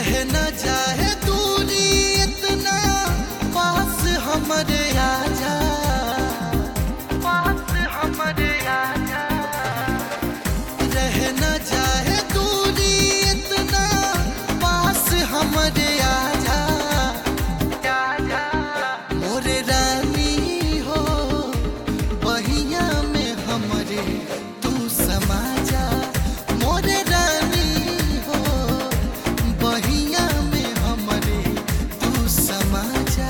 रह न जाए दूरी इतना पास हमरे आजा पास हमरे आजा रह न जाए दूरी इतना पास हमरे आजा आजा मोरे रानी हो बहिया में हमरे तू समा जा मोरे रानी हो बहिया में हमरे तू समा जा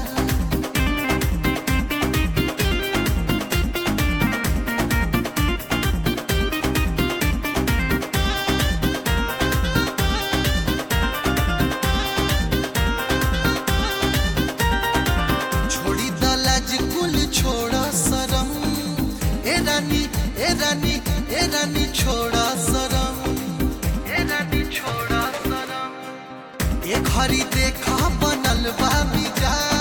छोड़ी दलाज कुल छोड़ा शरम ए रानी ए रानी ए रानी छोड़ा शरम ए रानी छोड़ा शरम ए घड़ी देखा बनल बा मिजाज